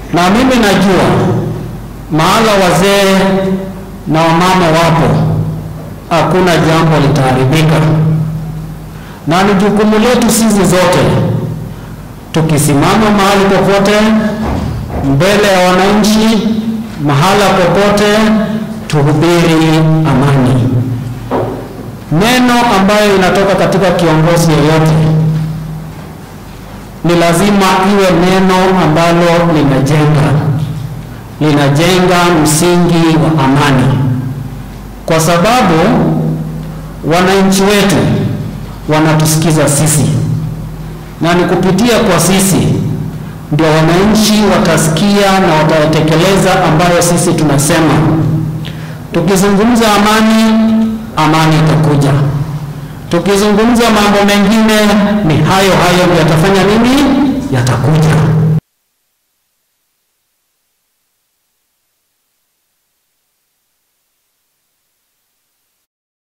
na mimi najua mahala wazee na wamama wapo, hakuna jambo litaharibika, na ni jukumu letu sisi zote, tukisimama mahali popote mbele ya wananchi, mahala popote, tuhubiri amani. Neno ambayo inatoka katika kiongozi yeyote ni lazima iwe neno ambalo linajenga linajenga msingi wa amani, kwa sababu wananchi wetu wanatusikiza sisi, na ni kupitia kwa sisi ndio wananchi watasikia na watatekeleza ambayo sisi tunasema. Tukizungumza amani, amani itakuja. Tukizungumza mambo mengine, ni hayo hayo yatafanya nini? Yatakuja.